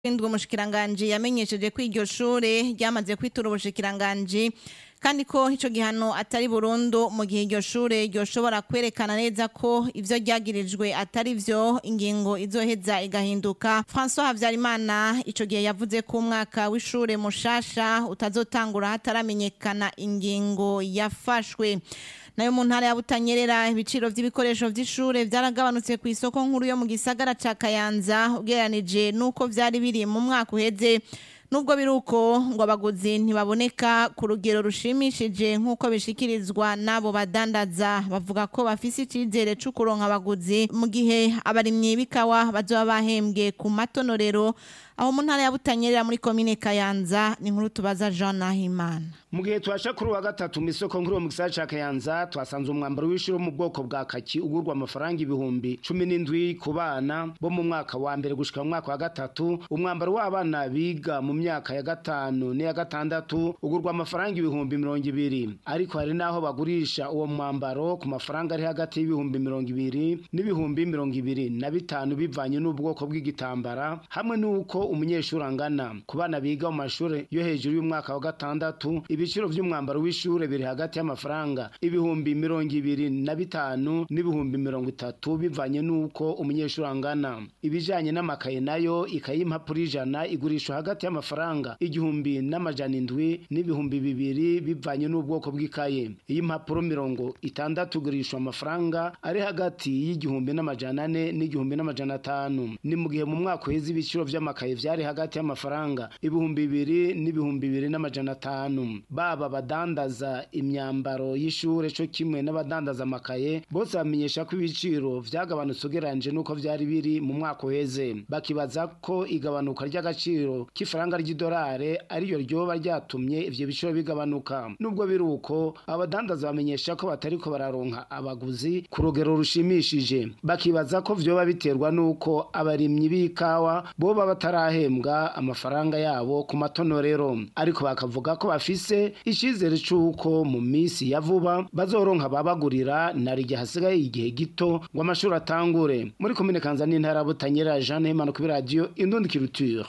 indwi umushikiranganji yamenyesheje ko iryo shure ryamaze kwitura ubushikiranganji kandi ko ico gihano atari burundu mu gihe iryo shure ryoshobora kwerekana neza ko ivyo ryagirijwe atari vyo ingingo izoheza igahinduka François Havyarimana ico gihe yavuze ko umwaka w'ishure mushasha utazotangura hataramenyekana ingingo yafashwe nayo mu ntara ya Butanyerera ibiciro vy'ibikoresho vy'ishure vyaragabanutse ku isoko nkuru yo mu gisagara ca Kayanza ugereranije nuko vyari biri mu mwaka uheze nubwo biruko ngo abaguzi ntibaboneka ku rugero rushimishije nk'uko bishikirizwa n'abo badandaza bavuga ko bafise icizere co kuronka abaguzi mu gihe abarimyi b'ikawa bazoba bahembwe ku matonorero aho mu ntara ya Butanyerera muri komine Kayanza ni nkuru tubaza Jean Nahimana mu gihe twasha kuri wa gatatu mu isoko nkuru mu gisagara ca Kayanza twasanze umwambaro w'ishuri wo mu bwoko bwa kaki ugurwa amafaranga ibihumbi cumi n'indwi ku bana bo mu mwaka wa mbere gushika mu mwaka wa gatatu umwambaro w'abana biga mu myaka ya gatanu n'iya gatandatu ugurwa amafaranga ibihumbi mirongo ibiri ariko hari n'aho bagurisha uwo mwambaro ku mafaranga ari hagati y'ibihumbi mirongo ibiri n'ibihumbi mirongo ibiri na bitanu bivanye n'ubwoko bw'igitambara hamwe n'uko umunyeshuri angana ku bana biga mu mashuri yo hejuru y'umwaka wa gatandatu ibiciro vy'umwambaro w'ishure biri hagati y'amafaranga ibihumbi mirongo ibiri na bitanu n'ibihumbi mirongo itatu bivanye n'uko umunyeshuri angana ibijanye n'amakaye nayo ikaye y'impapuro ijana igurishwa hagati y'amafaranga igihumbi n'amajana indwi n'ibihumbi bibiri bivanye n'ubwoko bw'ikaye iy'impapuro mirongo itandatu igurishwa amafaranga ari hagati y'igihumbi n'amajana ane n'igihumbi n'amajana atanu ni mu gihe mu mwaka uheze ibiciro vy'amakaye vyari hagati y'amafaranga ibihumbi bibiri n'ibihumbi bibiri n'amajana atanu baba badandaza imyambaro y'ishure co kimwe n'abadandaza amakaye bose bamenyesha ko ibiciro vyagabanutse ugereranije n'uko vyari biri mu mwaka uheze bakibaza ko igabanuka ry'agaciro k'ifaranga ry'idolare ariyo ryoba ryatumye ivyo biciro bigabanuka nubwo biri uko abadandaza bamenyesha ko batariko bararonka abaguzi ku rugero rushimishije bakibaza ko vyoba biterwa n'uko abarimyi b'ikawa boba batarahembwa amafaranga yabo ku matonorero ariko bakavuga ko bafise icizere c'uko mu misi ya vuba bazoronka babagurira nari hasigaye igihe gito ngo amashuri atangure muri komine kanza n'intara butanyera Jean Nehemano kuri radio Indundi Culture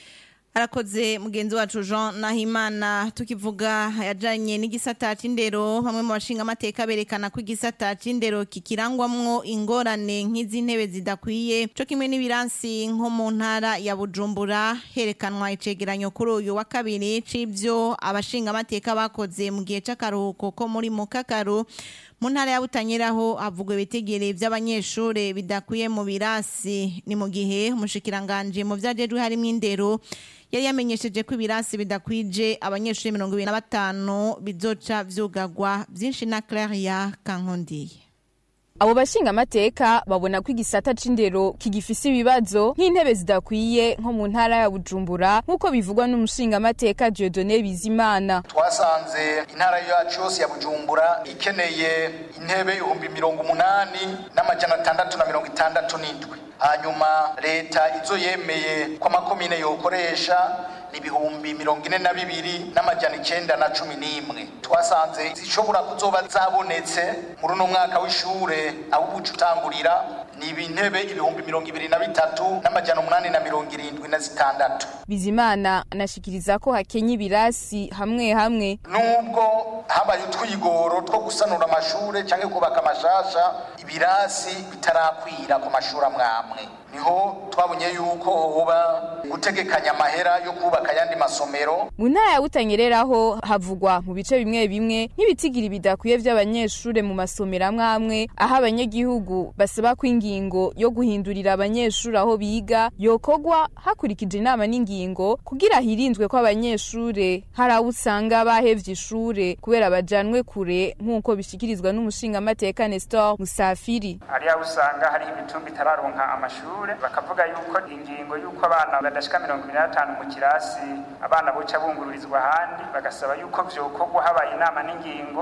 arakoze mugenzi wacu Jean Nahimana tukivuga yajanye n'igisata c'indero bamwe mu bashinga amateka berekana ko igisata c'indero kikirangwamwo ingorane nk'izi ntebe zidakwiye co kimwe n'ibiransi nko mu ntara ya Bujumbura herekanwa icegeranyo kuri uyu wa kabiri c'ivyo abashinga amateka bakoze mu gihe c'akaruhuko ko muri mukakaru mu ntara ya Butanyeraho havugwa ibitegere vy'abanyeshure bidakwiye mu birasi ni mu gihe umushikiranganje mu vyajejwe harimo indero yari yamenyesheje ko ibirasi bidakwije abanyeshuri mirongo ibiri na batanu bizoca vyugagwa vyinshi na Claria Kankondiye abo bashinga amateka babona ko igisata c'indero kigifise ibibazo nk'intebe zidakwiye nko mu ntara ya Bujumbura nk'uko bivugwa n'umushinga amateka Dieudonné Bizimana twasanze intara yacu yose ya Bujumbura ikeneye intebe ibihumbi mirongo umunani n'amajana atandatu na mirongo itandatu n'indwi hanyuma leta izo yemeye ko amakomine yokoresha ni ibihumbi mirongo ine na bibiri n'amajana icenda na cumi n'imwe twasanze zishobora kuzoba zabonetse muri uno mwaka w'ishure aho ubuca utangurira ni ibintebe ibihumbi mirongo ibiri na bitatu n'amajana umunani na mirongo irindwi na zitandatu Bizimana anashikiriza ko hakenye ibirasi hamwe hamwe nubwo habaye utwigoro two gusanura amashure canke kubaka amashasha ibirasi bitarakwira ku mashuri amwe amwe niho twabonye yuko hoba gutegekanya amahera yo kubaka ayandi masomero mu ntara ya Butanyereraho havugwa mu bice bimwe bimwe nk'ibitigiri bidakwiye vy'abanyeshure mu masomero amwe amwe aho abanyagihugu basaba ko ingingo yo guhindurira abanyeshure aho biga yokogwa hakurikije inama n'ingingo kugira hirinzwe ko abanyeshure hari abo usanga bahevye ishure kubera bajanwe kure nk'uko bishikirizwa n'umushinga amateka Nestor Musafiri hari aho usanga hari imitumba itararonka amashuri bakavuga yuko ingingo yuko abana badashika mirongo ibiri na batanu mu kirasi abana boca bungururizwa ahandi bagasaba yuko vyokorwa habaye inama n'ingingo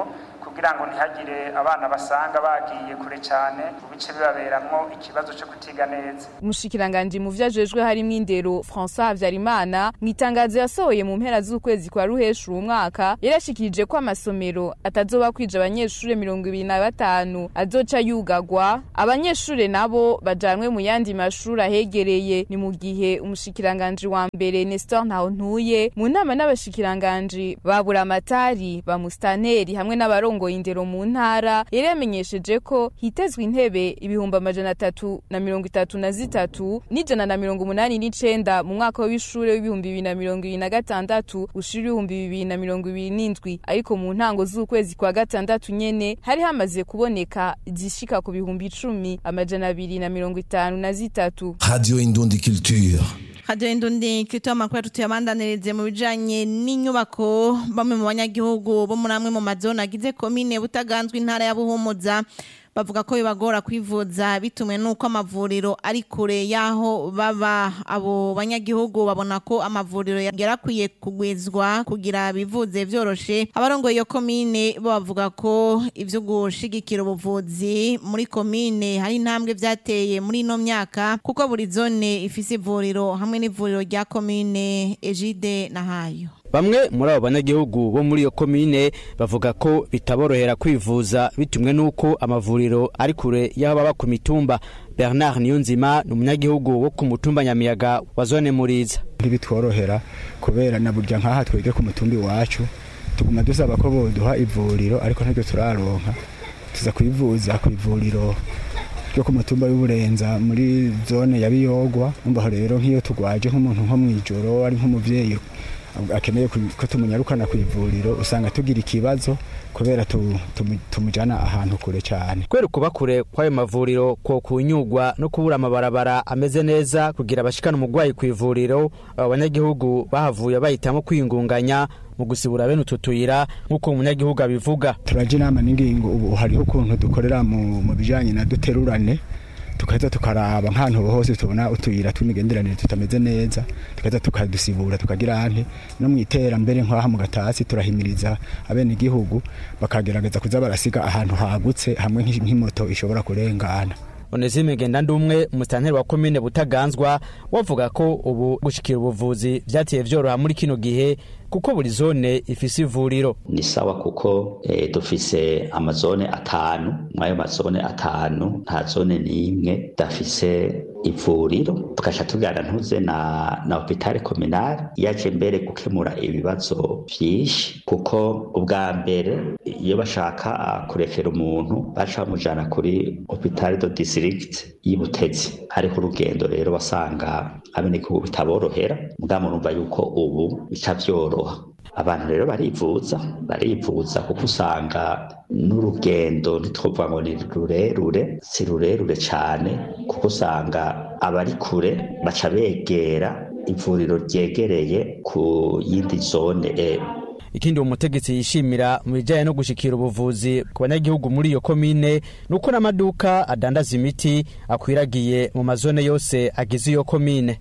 kugira ngo ntihagire abana basanga bagiye kure cyane mu bice bibaberamwo ikibazo cyo kutiga neza umushikiranganji mu vyo ajejwe harimwo indero François Havyarimana mu itangazo yasohoye mu mpera z'ukwezi kwa ruhesha uwu mwaka yarashikirije ko amasomero atazoba kwija abanyeshure mirongo ibiri na batanu azoca yugagwa abanyeshure nabo bajanwe mu yandi mashuri ahegereye ni mu gihe umushikiranganji wa mbere Nestor Ntahontuye mu nama n'abashikiranganji ba Buramatari ba Mustaneri hamwe n'abarongoye indero mu ntara yari yamenyesheje ko hitezwe intebe ibihumbi amajana atatu na mirongo itatu na zitatu n'ijana na mirongo umunani n'icenda mu mwaka w'ishure w'ibihumbi bibiri na mirongo ibiri na gatandatu ushira ibihumbi bibiri na mirongo ibiri n'indwi ariko mu ntango z'ukwezi kwa gatandatu nyene hari hamaze kuboneka zishika ku bihumbi icumi amajana abiri na mirongo itanu na zitatu Radio Indundi Culture. Radio Indundi kito amakuru tuyabandanirize mu bijanye n'inyubako bamwe mu banyagihugu bo muri amwe mu mazone agize komine butaganzwe intara ya Buhumuza bavuga ko bibagora kwivuza bitumwe nuko amavuriro ari kure yaho baba abo banyagihugu babona ko amavuriro yarakwiye kugwizwa kugira bivuze vyoroshe abarongoye iyo komine bo bavuga ko ivyo gushigikira ubuvuzi muri komine hari intambwe vyateye muri ino myaka kuko buri zone ifise ivuriro hamwe n'ivuriro rya komine Ejide na Hayo Bamwe muri abo banyagihugu bo muri iyo komine bavuga ko bitaborohera kwivuza bitumwe nuko amavuriro ari kure y'aho baba ku mitumba. Bernard Niyonzima ni umunyagihugu wo ku mutumba Nyamiyaga wa zone Muriza. ntibitworohera kubera na burya nk'aha twebwe ku mutumba iwacu tuguma dusaba ko boduha ivuriro ariko ntabyo turaronka tuza kwivuza ku ivuriro ryo ku mutumba w'uburenza muri zone ya biyogwa umva rero nk'iyo tugwaje nk'umuntu nko mw'ijoro ari nk'umuvyeyi akeneye ko tumunyarukana ku ivuriro usanga tugira ikibazo kubera tu- tumu- tumujana ahantu kure cyane Kubera kuba kure kw'ayo mavuriro ko kunyugwa no kubura amabarabara ameze neza kugira abashikana umurwayi ku ivuriro abo banyagihugu bahavuye bahitamo kwingunganya mu gusibura bene utu tuyira nk'uko umunyagihugu abivuga. turaje inama n'ingingo ubu hariho ukuntu dukorera mu mu bijanye na duterurane tukaheza tukaraba nk'ahantu hose tubona utuyira tw'imigenderanire tutameze neza tukaheza tukadusibura tukagira nte no mu iterambere nk'aha mu gatasi turahimiriza abene igihugu bakagerageza kuza barasiga ahantu hagutse hamwe nk'i- nk'imoto ishobora kurengana Onesime Ngendandumwe umusitanteri wa komine Butaganzwa wavuga ko ubu gushikira ubuvuzi vyateye vyoroha muri kino gihe kuko buri zone ifise ivuriro. ni sawa kuko eh, dufise amazone atanu mwayo mazone atanu nta zone n'imwe dafise ivuriro tugaca tugana ntuze na na hopitale kominale yaje mbere gukemura ibibazo vyinshi kuko ubwa mbere iyo bashaka ah, kurekera umuntu baca bamujana kuri hopitale do district y'ibutezi hariho urugendo rero wasanga abenegihugu bitaborohera mugabo murumva yuko ubu bica vyoroha abantu rero barivuza barivuza kuko usanga n'urugendo ntitwovuga ngo ni rurerure si rurerure cyane kuko usanga abari kure baca begera ivuriro ryegereye ku yindi zone e Ikindi uwo mutegetsi yishimira mu bijanye no gushikira ubuvuzi ku banyagihugu muri iyo komine nuko n'amaduka adandaza imiti akwiragiye mu mazone yose agize iyo komine.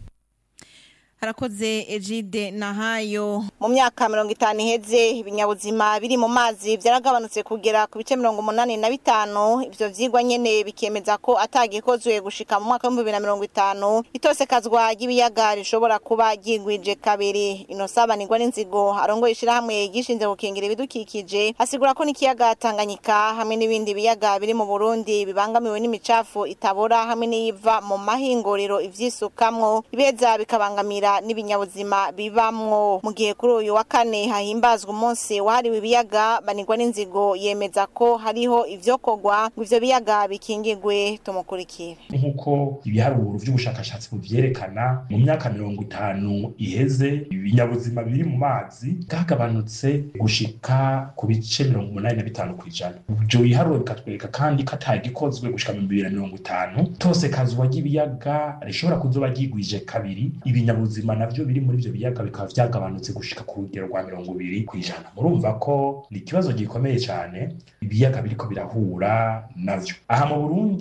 harakoze ejide na hayo mu myaka mirongo itanu iheze ibinyabuzima biri mu mazi byaragabanutse kugera ku bice mirongo umunani na bitanu ivyo vyigwa nyene bikemeza ko atagikozwe gushika mu mwaka w'ibihumbi bibiri na mirongo itanu itosekazwa ry'ibiyaga rishobora kuba ryigwije kabiri inosabanirwa n'inzigo arongoye ishirahamwe gishinze gukingira ibidukikije asigura ko n'ikiyaga tanganyika hamwe n'ibindi biyaga biri mu burundi bibangamiwe n'imicafu itabora hamwe n'iyiva mu mahinguriro ivyisukamwo ibeza bikabangamira n'ibinyabuzima bibamwo mu gihe kuri uyu wa kane hahimbazwa umunsi wahariwe ibiyaga banirwa n'inzigo yemeza ko hariho ivyokorwa ngo ivyo biyaga bikingigwe tumukurikire nk'uko ibiharuro vy'ubushakashatsi buvyerekana mu myaka mirongo itanu iheze ibinyabuzima biri mu mazi bwagabanutse gushika ku bice mirongo umunani na bitanu kw'ijana ivyo biharuro bikatwereka kandi ko atagikozwe gushika mu bibiri na mirongo itanu tosekazwa ry'ibiyaga rishobora kuzoba ryigwije kabiri ibinyabuzima navyo biri muri ivyo biyaga bikaba vyagabanutse gushika ku rugero rwa mirongo ibiri kw'ijana murumva ko ni ikibazo gikomeye cane ibiyaga biriko birahura navyo aha mu burundi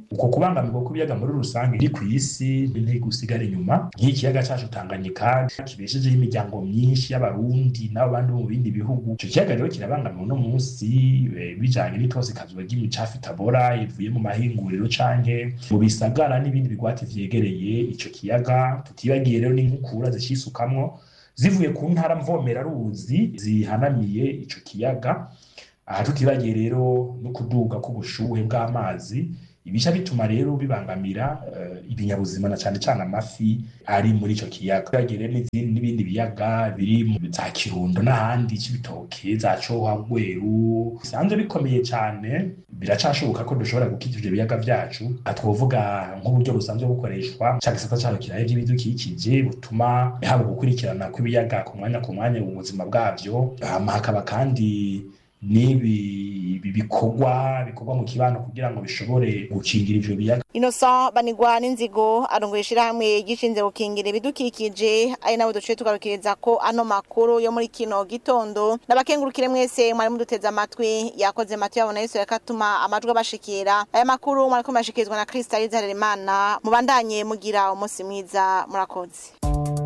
uko kubangamirwa kw'ibiyaga muri rusange iri ku isi ntigusigara inyuma nk'ikiyaga cacu Tanganyika kibeshejeho imiryango myinshi y'abarundi n'abo bandi bo mu bindi bihugu ico kiyaga rero kirabangamiwe no munsi bijanye n'itosikazwa ry'imicafu itabora ivuye mu mahinguriro canke mu bisagara n'ibindi bigwati vyegereye ico kiyaga tutibagiye rero n'inkukura zicisukamwo zivuye ku ntara mvomera ruzi zihanamiye ico kiyaga aha tutibagiye rero no kuduga k'ubushuhe bw'amazi ibisha bituma rero bibangamira uh, ibinyabuzima na cane cane amafi ari muri ico kiyaga tutibagiye rero n'ibindi biyaga biri mu za kirundo n'ahandi c'ibitoke za coha rweru bisanzwe bikomeye cane biracashoboka ko dushobora gukiza ivyo biyaga vyacu twovuga nk'uburyo busanzwe bukoreshwa ca gisata cayo kiraye vy'ibidukikije butuma haba gukurikirana kw'ibiyaga ku mwanya ku mwanya mu buzima bwavyo hama hakaba kandi n'ibi bikorwa bikorwa mu kibano kugira ngo bishobore gukingira ivyo biyaga Innocent banigwa n'inzigo arongoye ishirahamwe gishinze gukingira ibidukikije ari nabo duciye tugarukiriza ko ano makuru yo muri kino gitondo nabakengurukire mwese mwari muduteze amatwi yakoze matu yabo na Yesu yakatuma amajwi abashikira aya makuru mwariko murashikirizwa na Krista Rizaremana mubandanye mugira umunsi mwiza murakoze